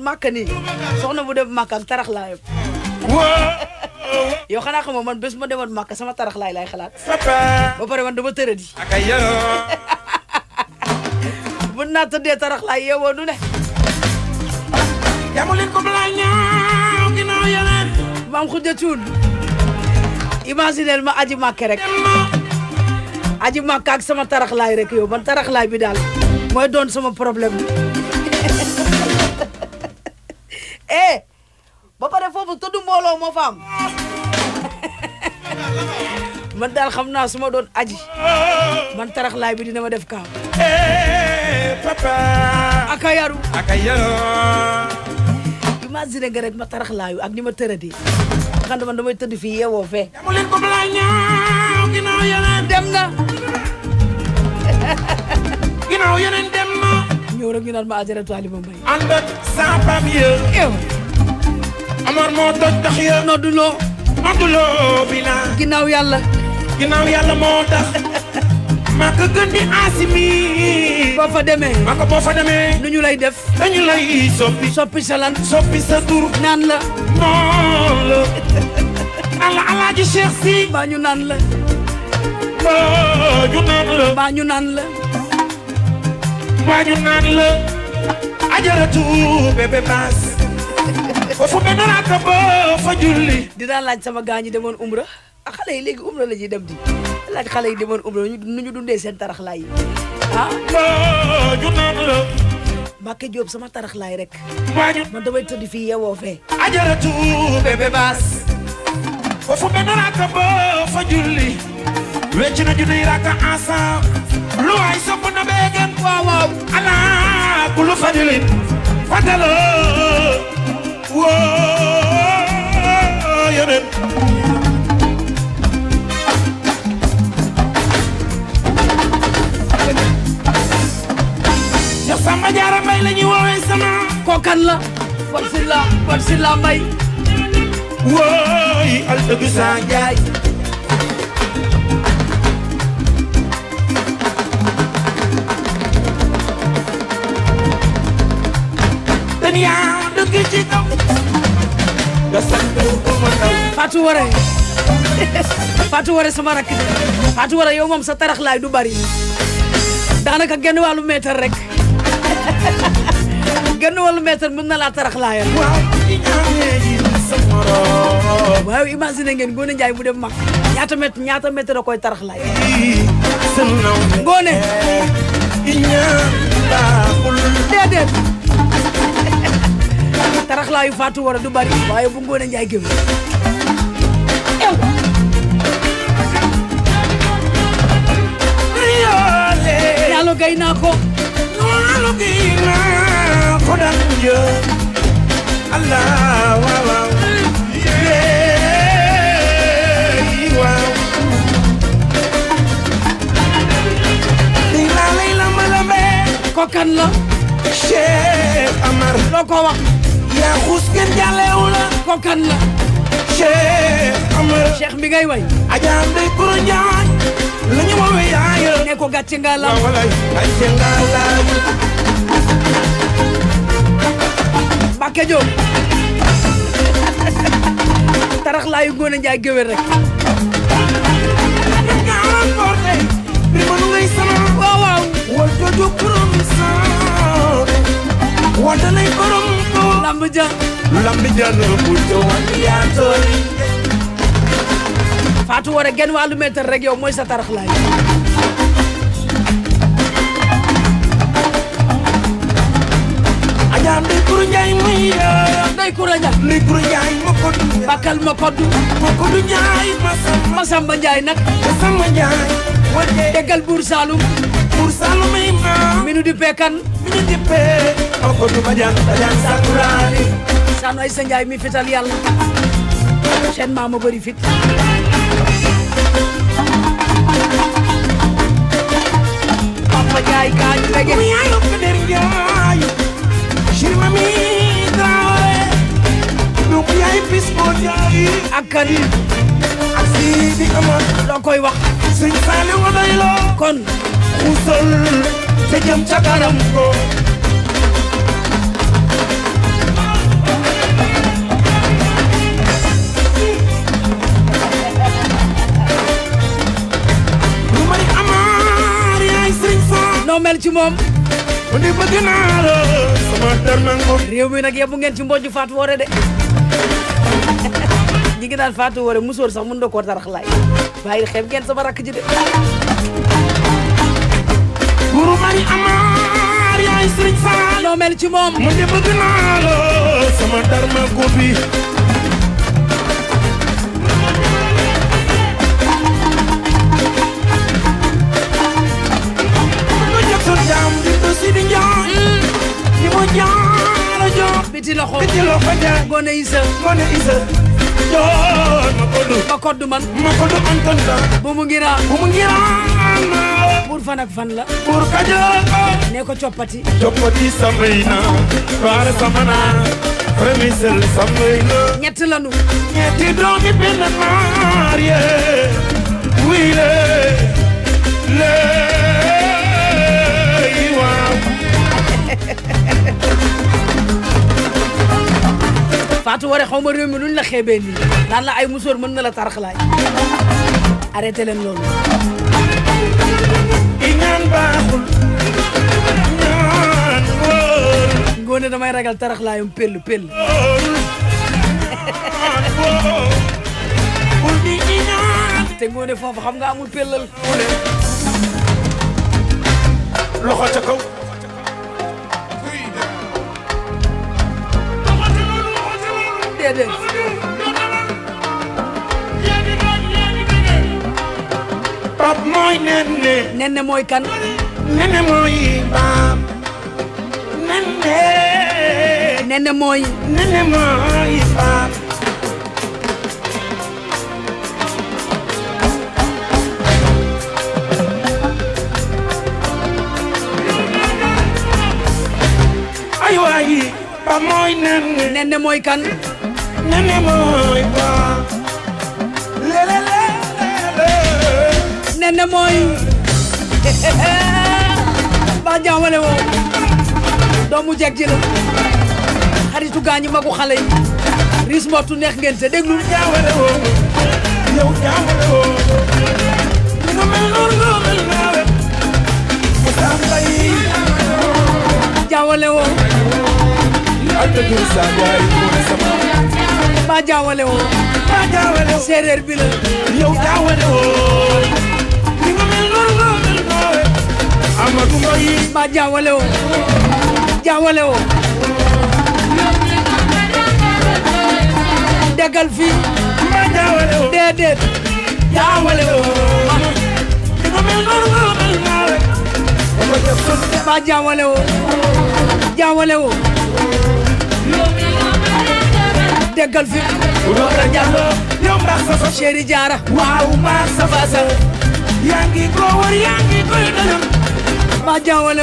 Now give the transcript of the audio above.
màkk nii soxna bu dem màkk ak tarax laayam yow xanaa xamoo man bés ma demoon màkk sama tarax laay laay xalaat papa ba pare man dama tëradi aka yoro mën naa tëddee tarax laay yeewoo nu ne yamu leen ko balaa ñaaw ginnaaw yeneen maam xuja cuun imagineel ma aji màkk rek dem ma aji màkk ak sama tarax laay rek yow man tarax laay bi daal mooy doon sama problème bi eh ba pare foofu tudd mbooloo moo fa am man daal xam naa su ma doon aji man tarax laay bi dina ma def kaaw eh papa aka yaru aka yoro imagine nga rek ma tarax laayu ak ni ma tëradee xam man damay tëdd fii yeewoo fee yamu leen ko balaa ñaaw ginnaaw yeneen dem na ginnaaw yeneen dem ma ñëw rek ñu naan ma ajaratu Alima Mbaye ànd ak sa pam ya ew Amar moo toj tax ya noddu loo Abduloo bi la ginnaaw yàlla ginnaaw yàlla moo tax maa ko gën di asimi boo fa demee maa ko boo fa demee nu ñu lay def dañu lay soppi soppi salan soppi sa tur naan la noon la ala alaaji Cheikh si mbaa ñu naan la waa ñu naan la mbaa ñu naan la waa ñu naan la ajaratu bébé baas foofu benn raaka ba fa julli dinaa laaj sama gaa ñi demoon umra ah xale yi léegi umra la ñuy dem di laaj xale yi demoon umra ñu nu ñu dundee seen tarax laay yi ah waa ñu naan la Mbacke Diop sama tarax laay rek waa ñu man damay tëdd fii yeewoo fee ajaratu bébé baas foofu benn raaka ba fa julli wecc na junniy raaka ensemble lu waay sopp na beegen waaw waaw ala kulu fadilin fadalo woo yeneen Cheikh Samba Diarra Mbaye la ñuy woowee sama kookan la Pod Silla Pod Silla Mbaye wooy al dëgg saa Njaay ten yaa dëgg ci kaw nga sant ko ma ndaw Fatou Waré Fatou Waré sama rakk de Fatou Waré yow moom sa tarax laay du bari daanaka genn wàllu mètre rek genn wàllu mètre mën na laa tarax laayal waaw di ñaanee ji sa morom waaw imagine ngeen Ngoone Njaay mu dem mag ñaata mètre ñaata mètre da koy tarax laay sa naw Ngoone di ñaan baaxul déedéet tarax laayu Fatou Waré du bari waaye bu Ngoone Njaay gëm ew yoole yàlla gay naa ko noonu gi naa ko daan jë Allah waaw waaw yeey waaw di laa lay lamba lambe kokan la Cheikh Amar loo ko wax yaa xuus kenn jàllewu la kokan la Cheikh Amar cheikh bi ngay way ajaam day kuro njaañ la ñu woowee yaaya ne ko gàcce nga la waaw walay ay nga laaj Mbacke Diop tarax laayu Ngoone Njaay géwél rek Garan porte Rimanu ngay sama waaw waaw Wal jojo promisor Wal dalay borom ko lamb ja Lambi jano buto wandi yatori Fatou Waré genn wàllu mètre rek yow mooy sa tarax laay Ajam de kuru njaay muy ya day kura ja Li kuru njaay moko du bakkal ma koddu Moko du njaay masama Masamba Njaay nag Sama njaay Wade déggal buur Saalum Pour salumay ma minu di pekan Mini dippe Moko du bajan bajan sakurani saan ay sa Njaay mi fital yàlla seen maama bëri fit Papa Njaay kaa ñu bege Muy ayo kader njaay Shirma mi traore Dum yaay bis mo njaay ak kan ak Sidi Amar loo koy wax Sëñ Saaliw nga doy loo kon Xusal te jëm ca kanam ko mel ci moom mu di bëgg naa la sama darmango réew mi nag yebbu ngeen ci mbojju Fatou Woré de ñi ngi naan Fatou Woré musóor sax mën na koo tarax laay waaye xeeb ngeen sama rakk ji de guru mari amaar yaay sëriñ Faal noo mel ci moom mu di bëgg naa la sama darmango bi ma jëf sa jaam di ko si di njaay di ma jaara jox biti loxo biti loo ko jaay gone isa Ngoné Issa joon ma ko du ba koddu man ma ko du anton da bu mu ngi raa bu mu ngiraan pour fan ak fan la pour kajoor ko ne ko coppati joppati samay na baara samana remisel samay na ñett lanu ñetti doomi benn maar ye wuy le le waaw Fatou Woré xaw ma réew mi luñ la xeebee nii naan la ay musóor mën na la tarax laay arrêté leen loolu i ñaan baaxul ñaan wóor ngoone damay ragal tarax laayum pell pell bul di ñi ñaan te ngoone foofu xam nga amul pellal loxo ca kaw déedéet pap mooy nenne nenne mooy kan nenne mooy baam nenne nenne mooy nenne mooy baam ay waay pap mooy nenne nenne mooy kan nenne mooy baam lele lele nenne mooy ba jaawale woo doomu jeg ji la xaritu gaañu magu xale yi ris mbottu neex ngeen te déglu jaawale woo yow jaawale woo ni nga mel noonu nga mel naawe mu tàmbay jaawale woo ak dëgg sa jaay ko sama ba jaawale woo ba jaawale woo séeréer bi la yow jaawale woo ni nga mel noonu nga mel naawe Amadou Mbaye ba jaawale woo jaawale woo déggal fii ba jaawale woo déedéet jaawale woo ni nga mel noonu nga mel naawe Ama def ko ba jaawale woo jaawale woo déggal fii Loora Jallo yow mbaax sa fa chéri jaara waaw mbaax sa fa sa yaa ngi ko war yaa ngi koy dëgëm ba jaawale